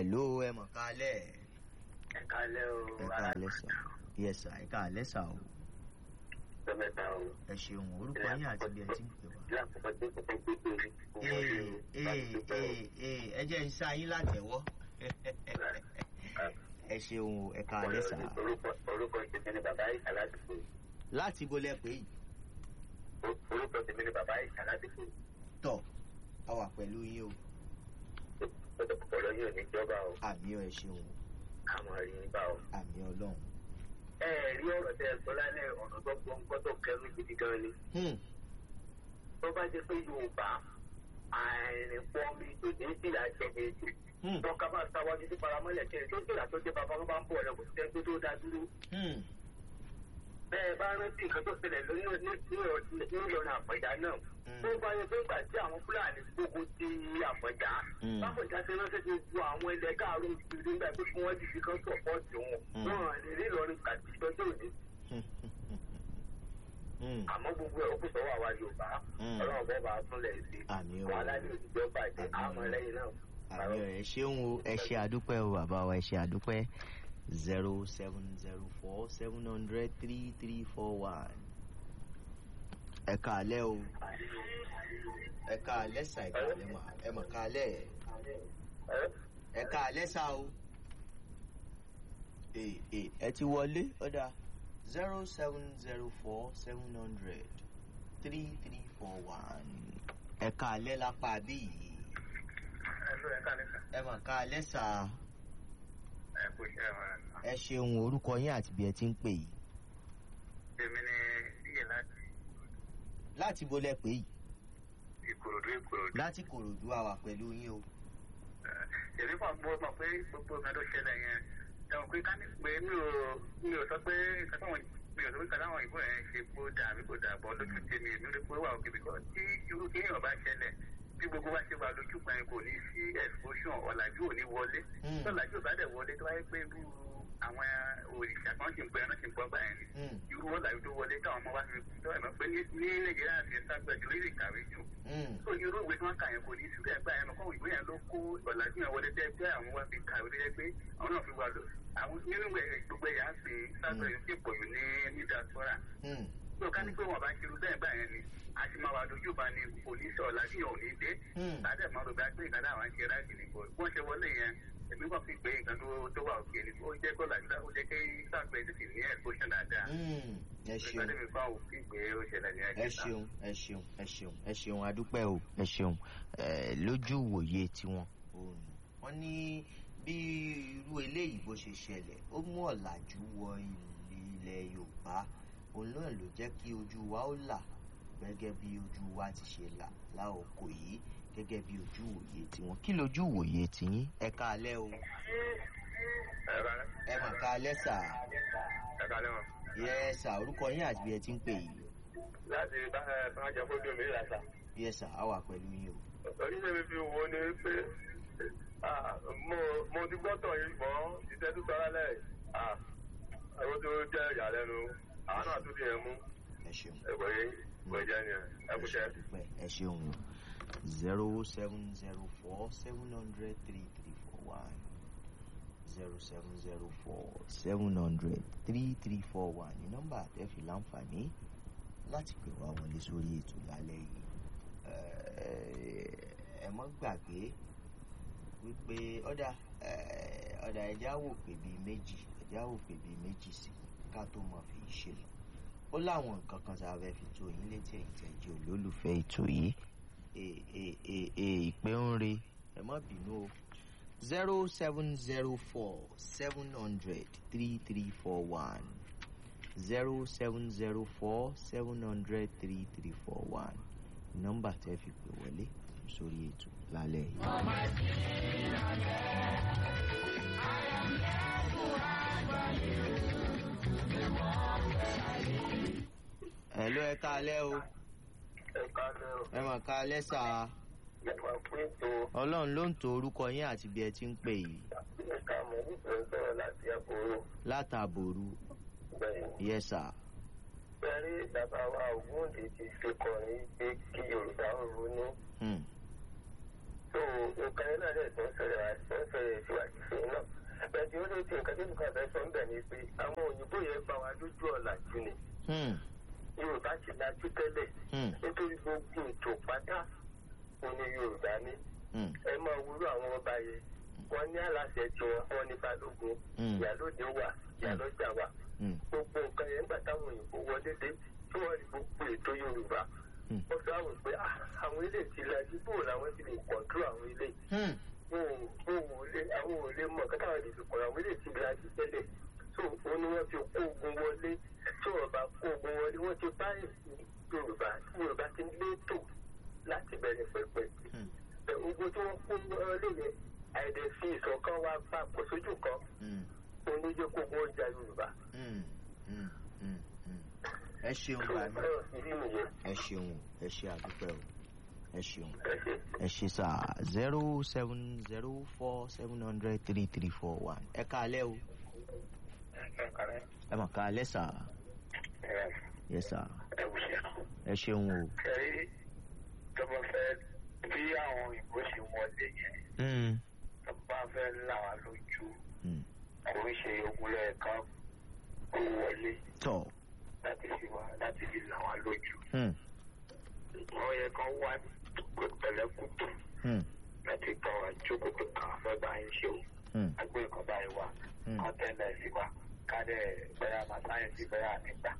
hello ẹ mọ̀ kálẹ̀ ẹ kálẹ́ o ẹ kálẹ̀ sà yes sà ẹ kálẹ̀ sà o tọ́mẹ́ta o. ẹ ṣeun orúkọ yín àti bí ẹ ti ń pè wá. lákòókò tó kọ́kọ́ gbé pé ee ee ee ee ẹ jẹ́ ń sá yín látẹ̀wọ́ ẹ ṣeun o ẹ kálẹ̀ sà orúkọ tèmi ni bàbá ìsà láti fò láti bolẹ̀ pé yìí orúkọ tèmi ni bàbá ìsà láti fò tọ̀ a wà pẹ̀lú yín o ọ̀rọ̀ yóò ní jọba o àmì ọ̀ ẹ ṣeun o àmọ́ rí i bá o. àmì ọlọ́run. ẹ rí ọ̀rọ̀ tẹ́ ẹ sọ lálẹ́ ọ̀nà tó gbọ́ngbọ́ tó kẹrù gidi gan ni. Hmm, tó bá jẹ́ pé yorùbá àìrìnpọ̀ mi tó ní ìlà ìjọba ètò hmm, wọn ká máa sáwájú sí paramọ́lẹ̀ kí ẹ tó ìlà tó jẹ́ bàbá wọn bá ń bọ̀ ọ̀rẹ́ kò sí ẹgbẹ́ tó dá dúró. hmm, bẹ́ẹ̀ bá rántí nǹkan tó ṣẹlẹ̀ nílọrin àpẹ̀dá náà Hmm. tó bá yẹ pé nígbà tí àwọn fúlàní gbógun ti àpẹ̀dá Hmm. bápẹ̀dá ṣe ránṣẹ́ ti ju àwọn ilẹ̀ káàró ìṣòro nígbà pé kí wọ́n ti fi kan sọ̀pọ̀tì wọn Hmm. wọn lè rí ìlọrin kàtí ìtọ́jú òní hmm, hmm. àmọ́ gbogbo ẹ̀ ó kù sọ́wọ́ àwa yorùbá Hmm. ọlọ́run bọ́ bá a túnlẹ̀ sí àmì o wàhálà ní òjijọ́ bàjẹ́ Àmín. àmọ́ lẹ́yìn náà. àmì ọ̀ ẹ ṣeun o ẹ ṣe àdúpẹ́ o bàbá wa ẹ ṣe àdúpẹ́ zero seven zero four seven hundred three three four one. ẹ kàálẹ́ o ẹ kàálẹ́ sà ẹ kàálẹ́ mà ẹ mọ̀ kàálẹ́ ẹ kàálẹ́ sà o. ee ee ẹ ti wọlé ọ̀dà zero seven zero four seven hundred three three four one. ẹ kàálẹ́ lápá bí yìí ẹ̀lú ẹ̀ka níta ẹ mọ̀ kàálẹ́ sà ẹ̀ kò ṣe ẹ̀wọ̀n ẹ ṣeun orúkọ yín àti bí ẹ ti ń pè yìí èmi ni díẹ̀ láti láti bó lẹ pè yìí ìkòròdú ìkòròdú. láti kòròdú àwà pẹ̀lú yín o. èmi kàn gbọ́ mọ̀ pé gbogbo nǹkan tó ṣẹlẹ̀ yẹn ẹ̀wọ̀n pé ká ní pé mi ò mi ò sọ pé nǹkan táwọn mi ò sọ pé nǹkan táwọn ìbò yẹn ṣe kó dà àbí kó dà bọ́ lójú tèmi èmi ò lè pé wà òkè bíkọ́ tí irú kéèyàn bá ṣẹlẹ̀ bí gbogbo wa ṣe wà lójú kan yẹn kò ní sí exposure ọ̀làjú ò ní wọlé Mm. ọ̀làjú ò bá dẹ̀ wọlé tó wáyé pé irú àwọn òrìṣà kan ṣì ń pẹ́ ẹran ṣì ń pọ́ gbà yẹn ni Mm, irú ọ̀làjú tó wọlé táwọn ọmọ wa fi tó ẹ̀mọ́ pé ní ní nàìjíríà ti ń ságbẹ́jú lórí ìkàwé jù mm, tó irú ìwé tí wọ́n kà yẹn kò ní síbẹ̀ gbà yẹn lọ́kọ́ ìwé yẹn ló kó ọ̀làjú yẹn wọlé tẹ́ pé àwọn wá fi kàwé lé pé àwọn náà fi wà lọ àwọn nínú ẹ̀ gbogbo ẹ̀yà ń pè sábẹ̀ yìí sì pọ̀ jù ní ní diaspora mm, tó ká ní pé wọn bá ṣerú bẹ́ẹ̀ gbà yẹn ni a ti máa wà lójú bá ní pòlísì ọ̀làjú yẹn ò ní dé mm. láti ẹ̀ máa rò bá pé ìkàdá àwọn ṣe ráàjì ní bọ̀ wọ́n ṣe wọlé yẹn èmi kàn fi pé nǹkan tó tó wà òkè ni ó jẹ́ kó làjú ó jẹ́ kí sáfẹ́ tètè ní ẹ̀kọ́ṣẹ́ dáadáa Mm, ẹ ṣeun ìgbàdé mi fáwọn òfin pé ó ṣẹlẹ̀ ní ẹ ẹ̀kẹ́ta. ṣeun ẹ ṣeun ẹ ṣeun ẹ ṣeun adúpẹ́ o ẹ ṣeun ẹ lójú ìwòye tiwọn òun wọn ní bí irú eléyìí bó ṣe ṣẹlẹ̀ ó mú ọ̀làjú wọ ilẹ̀ yorùbá òun náà ló jẹ́ kí ojú wa ó là gẹ́gẹ́ bí ojú wa ti ṣe là láòkò yìí gẹ́gẹ́ bí ojú ìwòye tiwọn kí lójú ìwòye tiyín ẹ káalẹ́ o ẹ mà káalẹ́ sà ẹ̀ka lẹ́wọ̀n. yẹ sà orúkọ yín àti bí ẹ ti ń pè yìí láti bá ẹ bá jẹ kó dùn mí lásà. yẹ sà á wà pẹ̀lú yín o. oníṣẹ́ mi fi wo ni pé ah, mo mo ti gbọ́tọ̀ yìí mọ́ iṣẹ́ tó sọ́ra lẹ̀ ẹ̀rọ tó jẹ́ ìyàlẹ́nu àwọn náà tún ti yẹn mú ẹ ṣeun. ẹ̀kọ́ yìí kò jẹ́ ni ẹ kú ṣẹ́. dúpẹ́ ẹ ṣeun o zero seven zero four seven hundred three three four one zero seven zero four seven hundred three three four one ní nọ́mbà àtẹ́fì láǹfààní láti pè wá wọlé sórí ètò lálẹ́ yìí ẹ mọ́ gbàgbé wípé ọ̀dà ọ̀dà ẹ̀já wò pé bíi méjì ẹ̀já wò pé bíi méjì sí ká tó mọ̀ fi ṣe lọ ó láwọn nǹkan kan tá a fẹ́ fi tó yín létí ẹ̀yìn tẹ̀ jẹ́ olólùfẹ́ ètò yìí E- e- e- e- ìpè ń re ẹ má bínú o zero seven zero four seven hundred three three four one zero seven zero four seven hundred three three four one nọ́mbà tẹ́ fi pè wọlé sórí ètò lálẹ́ yìí. Hello, ẹ káalẹ́ o ẹ̀ka lẹ́wọ̀n ẹ mà káalẹ́ sà á ẹ̀ka pín tó ọlọ́run ló ń to orúkọ yín àti bí ẹ ti ń pè yìí ẹ̀ka mọ̀ nípa sọ̀rọ̀ láti àbúrò látàbòrú bẹ́ẹ̀ yes sir Bẹ́ẹ̀rí bàbá wa Ògúndé ti ṣe kọrin pé kí Yorùbá ń ronú. Hmm. tó nǹkan yẹn náà dẹ̀ tó ń ṣẹlẹ̀ wá tó ń ṣẹlẹ̀ síwájú tí nǹkan tí nǹkan fẹ́ sọ ń bẹ̀ ni pé àwọn òyìnbó yẹn bá wa lójú ọ̀làjú ni Hmm. yorùbá ti lajú tẹ́lẹ̀ Hmm. nítorí gbogbo ètò pátá òní yorùbá ní Hmm. ẹ máa wúrú àwọn ọba yẹn wọn ní aláṣẹ tiwọn wọn ní balógun Mm. ìyálóde wà ìyálọ́jà wà Hmm. gbogbo nǹkan yẹn gbà táwọn òyìnbó wọlé dé tí wọn rí gbogbo ètò yorùbá Mm. ó sọ àwọn pé "Ah, àwọn ilé ti lajú bò làwọn ti lè kọ̀ọ̀tù àwọn ilé Hmm. wọn ò wọn ò lè àwọn ò lè mọ kátà wọn lè fi kọ̀ọ̀rọ̀ àwọn ilé ti lajú tẹ́lẹ̀ tó o ní wọ́n fi kó ogun wọlé tí wọ́n bá kó ogun wọlé wọ́n ti bá èsì yorùbá tí yorùbá ti létò láti bẹ̀rẹ̀ pẹ̀pẹ̀ Hmm. ẹ, ogun tí wọ́n kó wọlé yẹn àìdẹ̀ fi ìṣọ̀kan wa papọ̀ sójú kan Hmm. oníjẹ́ kó ogun ọjà yorùbá Hmm. Hmm. Hmm. Hmm. ẹ ṣeun tó bàmí ọ̀rọ̀ ìdí nìyẹn ẹ ṣeun ẹ ṣe àdúpẹ́ o ẹ ṣeun. ẹ ṣe. ẹ ṣe sá zero seven zero four seven hundred three three four one ẹ káalẹ́ o ẹ mà káalẹ́ sá yẹ sá ẹ ṣeun o. Ṣé tó bá fẹ́ bí àwọn òyìnbó ṣe wọlé yẹn Hmm. tó bá fẹ́ là wá lójú Hmm. kò ń ṣe ogun lẹ́ẹ̀kan kó wọlé tọ láti fi wá láti fi là wá lójú. Hmm. Wọ́n yẹ kán wá pẹ̀lẹ́kùtù Hmm. láti bá wa jókòó pé kàn fẹ́ bá yín ṣe o. Hmm. Agbé nǹkan báyìí wá. Hmm. Kán tẹ́lẹ̀ sí wa. Ká dẹ̀ bẹ́yà máa sáyẹ̀nsì bẹ́yà nígbà.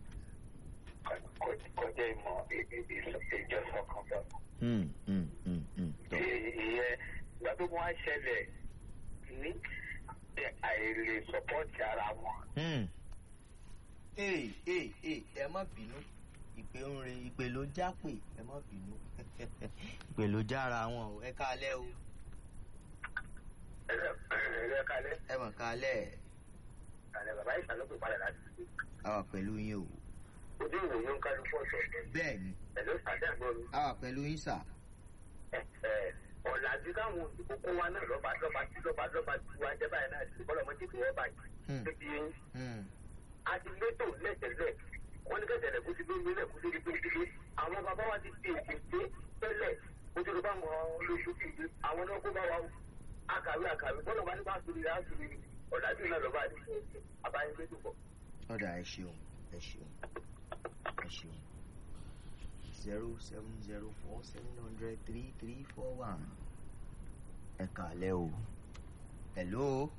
Kọjá ìmọ̀ ìjọsọ kan bẹ́ẹ̀. Hmm. Hmm. Hmm. Hmm. tọ ìyẹn ìgbà tó wọ́n á ṣẹlẹ̀ ní àìlè sọ́pọ́ọ̀tì ara wọn. Hmm. ee ee ee ẹ má bínú ìpè ń re ìpè ló já pè ẹ má bínú ìpè ló jára wọn o ẹ káalẹ́ o ẹ̀rẹ́ kalẹ́ ẹ mà káalẹ́ kalẹ́ bàbá ìsàlókè padà láti ṣe a wà pẹ̀lú yín o ojú ìròyìn ń kálukú ọ̀tọ̀ọ̀tọ̀ bẹ́ẹ̀ ni ẹ̀ló sàdẹ́gbọ́n mi. a wà pẹ̀lú yín sà. ọ̀làjú káwọn òyìnbó kó wa náà lọ́ba lọ́ba tí lọ́ba lọ́ba tí wàá jẹ́ báyìí náà ti bọ́lọ̀ mọ́tì tí wọ́n báyìí. Hmm. níbi yín Hmm. a ti létò lẹ́tẹ̀lẹ̀ wọ́n ní kẹ́tẹ̀lẹ̀ kó ti lóyún lẹ̀ kó ti di pé àwọn bàbá wa ti di èdè pé tẹ́lẹ̀ kó tó ló bá wọn lóṣù kìí àwọn náà kó bá wa akàwé akàwé bọ́lọ̀ bá ní bá sori rẹ̀ á sori rẹ̀ ọ̀làjú náà lọ́ba ní àbáyé pé tó bọ̀. ọ̀dà ẹ ṣeun ẹ ṣeun ẹ ṣeun zero seven zero four seven hundred three three four one ẹ kàálẹ́ o hello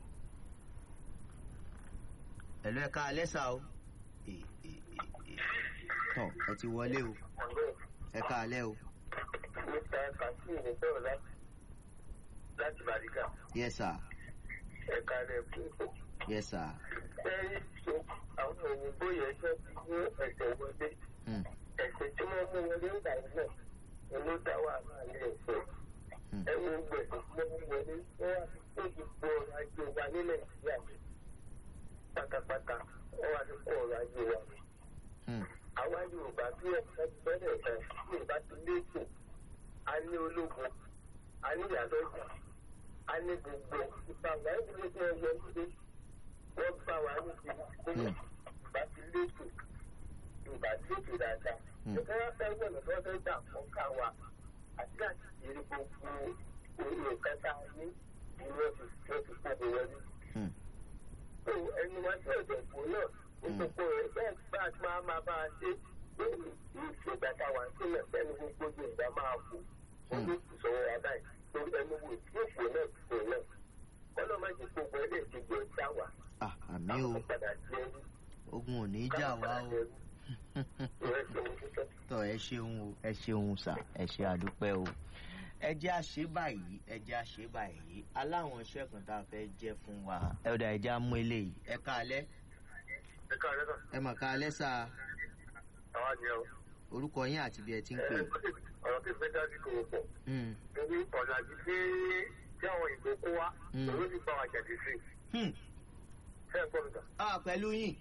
hello ẹ kàálẹ́ sà o ẹ ẹ ẹ ẹ tọ ẹ ti wọlé o ẹ kàálẹ́ o mr kasim ní sọ̀rọ̀ láti láti bàríkà yes sir ẹ̀ka rẹ̀ fún ìfọ̀. yes sir lẹ́yìn tó àwọn òyìnbó yẹn jẹ́ ti mú ẹ̀sẹ̀ wọlé hmm. ẹ̀sẹ̀ tí wọ́n mú wọlé ńgbà náà ni ló dá wàhálà ní ẹ̀sẹ̀ Hmm. ẹ̀wọ̀n gbẹ̀sẹ̀ tí wọ́n mú wọlé wọ́n wá sí gbogbo ọrọ̀ ajé wa ní nàìjíríà pátápátá wọ́n wá sí kó ọrọ̀ ajé wa. Hmm. àwa yorùbá bí ẹ̀ka bẹ̀rẹ̀ kan yorùbá ti léèkó a ní ológun a ní ìyálọ́jà a ní gbogbo ìpàgbà ìdílé tí wọ́n yọ nílé wọ́n bá wa ní ti gbogbo yorùbá ti léèkó yorùbá ti léèkó dáadáa Hmm. ìfẹ́ wọn fẹ́ wọ̀nà tó fẹ́ gbà fún káwa àti àti ìrírí gbogbo òye kẹta ní ìlú ọ̀sùn tí wọ́n ti kó wọlé Hmm. tó ẹni wá sí ọ̀dọ̀ ìbò náà gbogbo rẹ̀ bẹ́ẹ̀ bá a ti máa máa bá a ṣe lórí ìṣègbà táwa sílẹ̀ fẹ́ni gbogbo yorùbá máa kú wọ́n ló kù sọ̀rọ̀ wa báyìí lórí ẹni wo tí òkú náà ti kò náà kọ́nà má ti gbogbo ẹ̀ lè ti gbé ọjà wa ah àmì o táwọn padà sí ẹrú ogun ò ní í jà wá o ìrẹ́ ṣe ohun títọ́. tọ ẹ ṣeun o ẹ ṣeun sà ẹ ṣe àdúpẹ́ o ẹ jẹ́ àṣẹ báyìí ẹ jẹ́ àṣẹ báyìí aláwọn iṣẹ́ kan tá a fẹ́ jẹ́ fún wa ẹ ọ̀dà ẹ já mú eléyìí ẹ káalẹ́ ẹ káàárẹ̀ náà ẹ mà káalẹ́ sà àwa ni ọ orúkọ yín àti bí ẹ ti ń pè ọ̀rọ̀ tí ìfẹ́ dájú kò pọ̀ Hmm. torí ọ̀làjú tí tí àwọn ìbò kó wá Mm. òun ti bá wa jẹ̀dí sí Hmm. fẹ́ gbọ́ mi tán. ah pẹ̀lú yín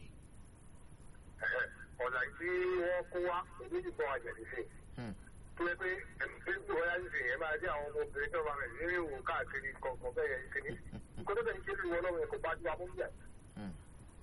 ọ̀nà tí wọ́n kó wá òbí ti bọ̀ àjẹ̀dí sí. Hmm. tó yẹ pé ẹ̀mí pé kí wọ́n yára ṣe yẹn máa dé àwọn ọmọbìnrin tó bá rẹ̀ nínú ìwò káàkiri kọ̀ọ̀kan bẹ́ẹ̀ yẹn kíní. kó tó bẹ̀rẹ̀ ṣe lu wọn lọ́wọ́ yẹn kó bá ju amú bíyà. Hmm.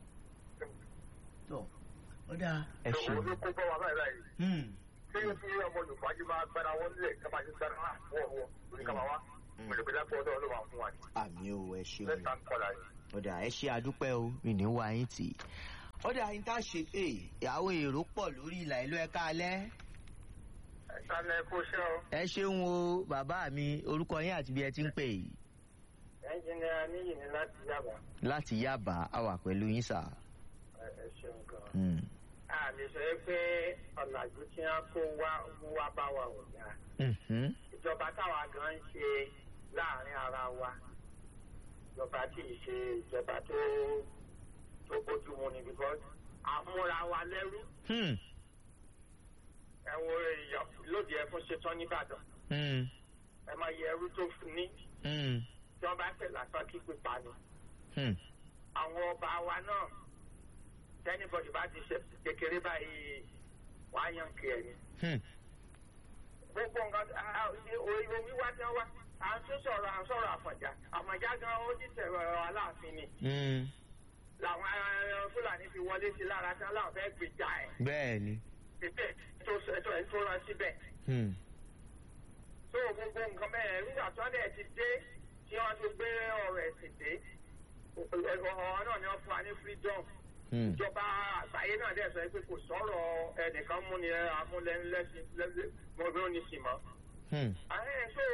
tọ ó dáa ẹ òun ṣeun ló kó bá wa báyìí báyìí. Hmm. ṣé yóò fi ọmọ yorùbá jí máa gbára wọn nílẹ̀ kábà ti gbára wà fún ọwọ́ lórí kábà wá. Mm. mọ̀lẹ́gbẹ́ lápò ọ̀dọ́ ló wà fún wa ní. àmì o ẹ ṣeun lẹ́tà ń kọlà yìí. ọ̀dà ẹ ṣe àdúpẹ́ o mi ní wá yín tì í ọ̀dà yín tá a ṣe pé àwọn èrò pọ̀ lórí ìlà ìlú ẹ̀ka alẹ́ ìsàlẹ̀ kò ṣe o. ẹ ṣeun o bàbá mi orúkọ yín àti bí ẹ ti ń pè yìí ẹnjìnìá níyì ní láti yàbá. láti yábà á wà pẹ̀lú yín sà. ẹ ẹ ṣeun gan. Mm. a lè sọ pé ọ̀làjú tí wọ́n kó wá mú wá bá wa ò dáa. Mhm. ìjọba táwa gan ń ṣe láàrin ara wa ìjọba tí ì ṣe ìjọba tó tó bójúmu ni because àmúra wa lẹ́rú Hmm. ẹ wo èèyàn lóde ẹ fún ṣetán nìbàdàn Hmm. ẹ máa yẹ ẹrú tó fún ní Hmm. tí wọ́n bá tẹ̀ lásán kí pípa ni. Hmm. àwọn ọba wa náà tẹ́nibọ̀dì bá ti ṣe kékeré báyìí wọ́n á yàn kí ẹ̀ ni. Hmm. gbogbo nǹkan òyìnbó wíwá tí wọ́n wá à ń tún sọ̀rọ̀ à ń sọ̀rọ̀ àfọ̀njá àfọ̀njá gan ó ti tẹ̀rọ aláàfin ni Hmm. làwọn eh, fúlàní fi wọlé sí lára tí aláwọ̀ fẹ́ gbèjà ẹ̀ bẹ́ẹ̀ ni. tètè tó tó ẹ̀ tó rán síbẹ̀. Hmm. tó gbogbo nǹkan bẹ́ẹ̀ nígbà tí wọ́n dẹ̀ ti dé tí wọ́n ti gbé ọ̀rọ̀ ẹ̀sìn dé ọ̀rọ̀ náà ni wọ́n fún wa ní freedom Hmm. ìjọba àgbáyé náà dẹ̀ sọ pé kò sọ̀rọ̀ ẹnìkan múni amúlẹ́lẹ́sìn mọ́bíọ́nìsì mọ́. Hmm. ààrẹ so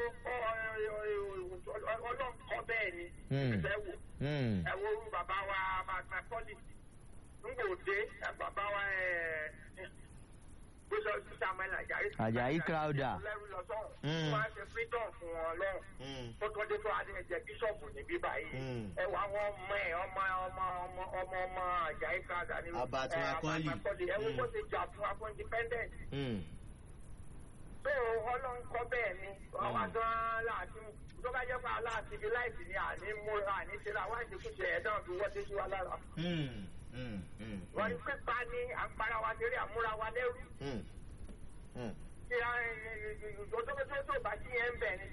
ọlọ́run kọ́ bẹ́ẹ̀ ni Hmm. ìfẹ́ wò Hmm. ẹ wo orú bàbá wa macaulay ngbòde bàbá wa gbèsè samuel ajayi. Ajayi Crowther. lẹ́rú lọ sọ́run Hmm. wọ́n á ṣe freedom fún wọn lọ́run Hmm. tó tọ́jú tó adé jẹ bíṣọ̀pù níbí báyìí Hmm. ẹ wọ àwọn ọmọ ẹ ọmọ ọmọ ọmọ ọmọ ọmọ Àjàyí Crowther ní Abat ẹ, Macaulay. Abat Macaulay ẹ wo Hmm. bó ṣe jà fún wa fún independent Hmm. tó ọlọ́run kọ́ bẹ́ẹ̀ ni ọwọ́ gan-an láti tó bá jẹ́ pé aláàtì bí láìsí ni àní múra àní ṣe ra wáìsì kù ṣe ẹ̀dá fi wọ́n dé sí wa lára Hmm. Hmm. Hmm. wọ́n ní pípa ní àpárá wa ṣeré àmúra wa lẹ́rú Hmm. Hmm. tí ọjọ́ tó bá sí ẹ̀ ń bẹ̀ ni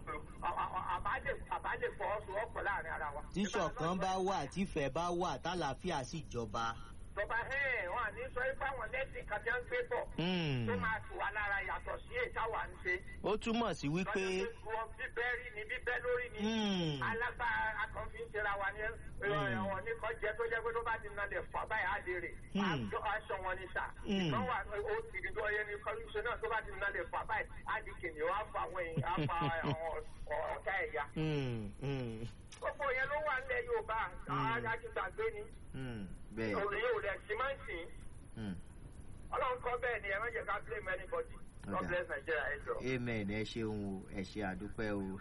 àbálẹ̀ fọwọ́sowọ́pọ̀ láàrin ara wa. tí ṣọ̀kan bá wà tífẹ̀ bá wà tálàáfíà sì jọba. tọba ẹ̀ wọ́n àní sọ pé àwọn lẹ́sìn kan tí wọ́n ń gbé bọ̀ Hmm. tó máa tù wá lára yàtọ̀ sí èyí táwa ń ṣe. ó túmọ̀ sí wípé. lọ́jọ́ pé wọ́n bíbẹ́ rí ni bíbẹ́ lórí ni. Hmm. alágbára akànfin ṣera wa ní ọ̀wọ̀n ní kan jẹ́ tó jẹ́ pé tó bá ti nalẹ̀ fà báyìí á lè rè Hmm. aṣọ wọn ni sà Hmm. ìkan wà ó ti di ọyẹ ní kọlùsọ náà tó bá ti nalẹ̀ fà báyìí á di kìnìún á fa àwọn èèyàn á fa àwọn ọ̀tá ẹ̀yà. Hmm. Hmm. gbogbo yẹn ló wà nílẹ̀ Yorùbá Hmm. àti gbàgbé ni Hmm. bẹ́ẹ̀. òrùn yóò rẹ̀ sí máa ń sìn Hmm. Ọlọ́run kọ́ bẹ́ẹ̀ ni ẹ má jẹ́ ká blame anybody God Ọ̀dà. bless Nigeria ẹ jọ. amen ẹ ṣeun o ẹ ṣe àdúpẹ́ o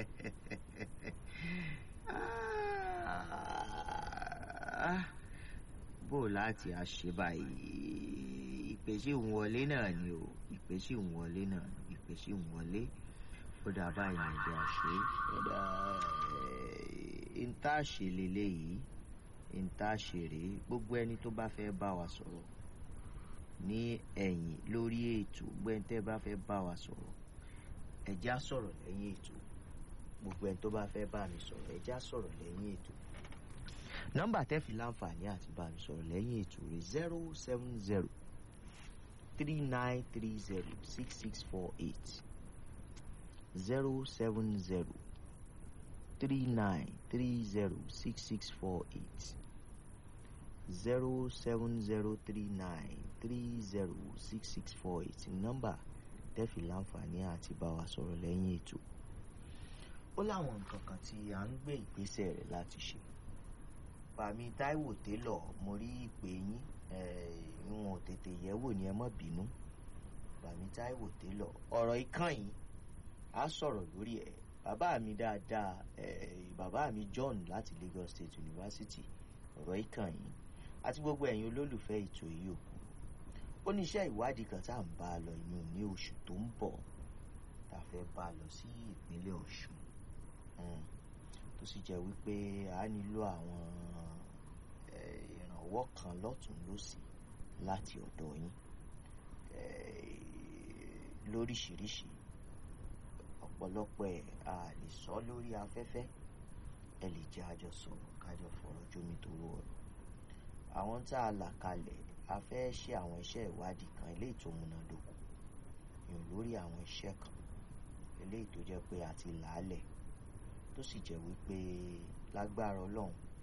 Ah, bó o láti àṣẹ báyìí ìpè sí ń wọlé náà ni o ìpè sí ń wọlé náà ni ìpè sí ń wọlé ó dà báyìí ní ìdí àṣẹ ó dà ìta ṣe lélẹ́yìí ìta ṣe rèé gbogbo ẹni tó bá fẹ́ bá wa sọ̀rọ̀ ní ẹ̀yìn lórí ètò gbẹ́ntẹ́ bá fẹ́ bá wa sọ̀rọ̀ ẹ̀já sọ̀rọ̀ lẹ́yìn ètò gbogbo ẹni tó bá fẹ́ bá mi sọ̀rọ̀ ẹ̀já sọ̀rọ̀ lẹ́yìn ètò nọ́mbà tẹ́ fi láǹfààní àti bá mi sọ̀rọ̀ lẹ́yìn ètò rẹ̀ zero seven zero three nine three zero six six four eight zero seven zero three nine three zero six six four eight zero seven zero three nine three zero six six four eight nọ́mbà tẹ́fì láǹfààní àti bá wa sọ̀rọ̀ lẹ́yìn ètò ó láwọn nǹkan kan tí à ń gbé ìgbésẹ̀ rẹ̀ láti ṣe bàmí táíwò télọ̀ mo rí ìpè yín ìwọ̀n ò tètè yẹ̀wò ni ẹ má bínú bàmí táíwò télọ̀ ọ̀rọ̀ ikán yìí á sọ̀rọ̀ lórí ẹ̀ bàbá mi dáadáa eh, bàbá mi John láti Lagos State University ọ̀rọ̀ ikán yìí àti gbogbo ẹ̀yin olólùfẹ́ ètò yìí òkú ó ní iṣẹ́ ìwádìí kan tá à ń bá a lọ inú ní oṣù tó ń bọ̀ tá a fẹ́ bá a lọ sí ìpínlẹ̀ Ọ̀ṣun Mm. tó sì jẹ́ wípé a nílò àwọn eh, ìrànwọ́ kan lọ́tún lọ́sì láti ọ̀dọ̀ yín eh, lóríṣiríṣi ọ̀pọ̀lọpọ̀ ẹ̀ a lè sọ lórí afẹ́fẹ́ ẹ lè jẹ́ àjọ sọ̀rọ̀ kájọ fọ̀rọ̀ jómi tó rọ̀ ọ̀rọ̀ àwọn tá a là kalẹ̀ a fẹ́ ṣe àwọn iṣẹ́ ìwádìí kan eléyìí tó múnádóko yàn lórí àwọn iṣẹ́ kan eléyìí tó jẹ́ pé a ti làálẹ̀ tó sì jẹ́ wípé lágbára ọlọ́run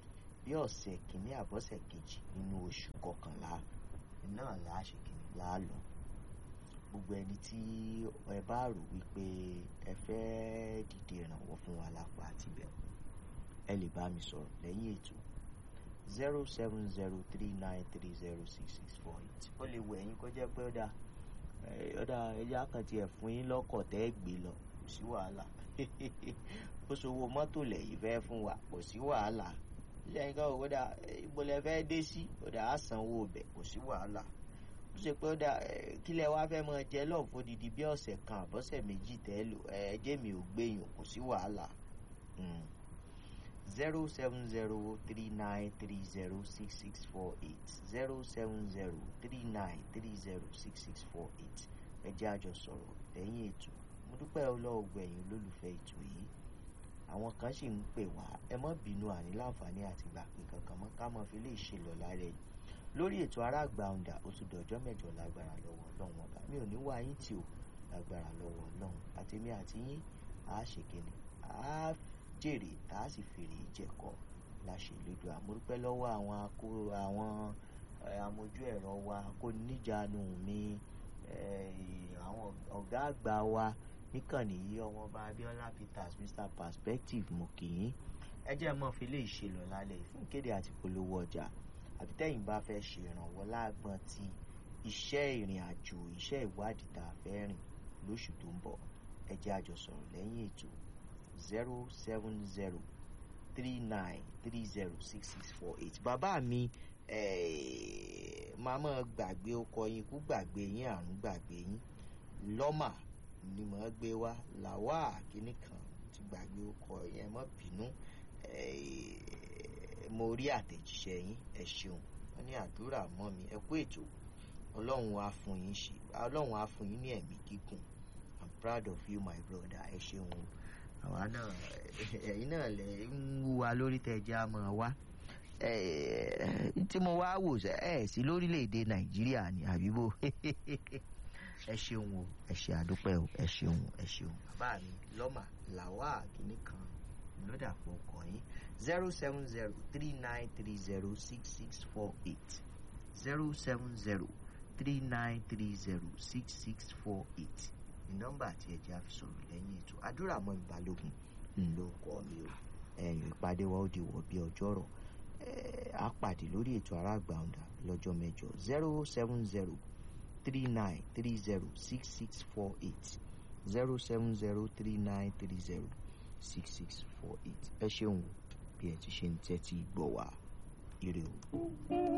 bí ọ̀sẹ̀ kìíní àbọ̀sẹ̀ kejì nínú oṣù kọkànlá náà là á ṣe kìíní là á lọ gbogbo ẹni tí ẹ bá rò wípé ẹ fẹ́ dìde ìrànwọ́ fún wa lápá àti bẹ̀rù ẹ lè bá mi sọ̀rọ̀ lẹ́yìn ètò zero seven zero three nine three zero six six four eight ó lè wọ ẹ̀yin kó jẹ́ pé ó dáa ẹ, ó dáa ẹjẹ́ àkàntì ẹ̀ fún yín lọ́kọ̀ tẹ́ ẹ gbé lọ kò sí wàhálà ó ṣòwò mọ́tò lẹ́yìn fẹ́ fún wa kò sí wàhálà ilé ẹ̀yin kan ò dá ibo lẹ fẹ́ dé sí ó dá á sanwó ọbẹ̀ kò sí wàhálà ó ṣe pé ó dá kí lẹ wá fẹ́ máa jẹ lọ́ọ̀ fún didi bí ọ̀sẹ̀ kan àbọ̀sẹ̀ méjì tẹ́ lò ẹ jẹ́ mi ò gbẹ̀yìn kò sí wàhálà zero seven zero three nine three zero six six four eight zero seven zero three nine three zero six six four eight ẹ jẹ́ àjọ sọ̀rọ̀ lẹ́yìn ètò mo dúpẹ́ ọlọ́wọ́ gbẹ̀yìn olólùfẹ́ ètò yìí àwọn kan sì ń pè wá ẹ má bínú àní láǹfààní àti gbà pé kankan mọ́ ká mọ́ fi lè ṣe lọ lára ẹ̀ lórí ètò aráàgbà ọ̀ǹdà ó tún dọ̀jọ́ mẹ́jọ lágbára lọ́wọ́ ọlọ́run ọba mi ò ní wá yín tì ó lágbára lọ́wọ́ ọlọ́run àtèmi àti yín àá ṣe kíni àá jèrè tá a sì fèrè ìjẹ̀kọ́ láṣẹ lójú àmúrúpẹ́ lọ́wọ́ àwọn akó àwọn eh, amójú ẹ̀rọ wa kó níjànú mi eh, àwọn ọ̀gá àgbà wa níkànnì yìí ọmọọba Abíọ́lá Peters Mr Perspective mo kì í ẹ jẹ́ mọ́ fi lè ṣe lọ lálẹ́ fún ìkéde àti polówó ọjà àbí tẹ́yìn bá fẹ́ ṣe ìrànwọ́ láàgbọ́n ti iṣẹ́ ìrìn àjò iṣẹ́ ìwádìí tá a fẹ́ rìn lóṣù tó ń bọ̀ ẹ jẹ́ àjọ sọ̀rọ̀ lẹ́yìn ètò zero seven zero three nine three zero six six four eight bàbá mi màmá gbàgbé ọkọ yín kú gbàgbé yín àrùn gbàgbé yín lọ́mà ni mò ń gbé wá làwa kínní kan ti gbàgbé ọkọ yẹn mọ́ bínú mo rí àtẹ̀jíṣẹ́ yín ẹ ṣeun wọ́n ní àdúrà mọ́ mi ẹ kú ètò ọlọ́run á fún yín ṣe ọlọ́run á fún yín ní ẹ̀mí gígùn i'm proud of you my brother ẹ ṣeun àwa náà ẹ̀yin náà lè ń wú wa lórí tẹ̀jẹ́ àmọ́ wa tí mo wá wò ẹ sí lórílẹ̀‐èdè nàìjíríà ní àbíbò ẹ ṣeun o ẹ ṣe àdúpẹ́ o ẹ ṣeun ẹ ṣeun bàbá mi lọ́mà làwa kìíní kan lọ́dà pọ̀ ọkọ̀ yín zero seven zero three nine three zero six six four eight zero seven zero three nine three zero six six four eight ní nọ́mbà àti ẹ̀jẹ̀ àfisọ̀rọ̀ lẹ́yìn ètò àdúrà mọ́ ìbálògùn ńlọ kọ́ mi o ẹ̀yìn ìpàdé wa ó di wọ̀ bí ọjọ́ rọ̀ á pàdé lórí ètò aráàgbà ọ̀dà lọ́jọ́ mẹ́jọ zero seven zero three nine three zero six six four eight zero seven zero three nine three zero six six four eight ẹ ṣeun bí ẹ ti ṣe ń tẹ́tí gbọ́ wá ire o.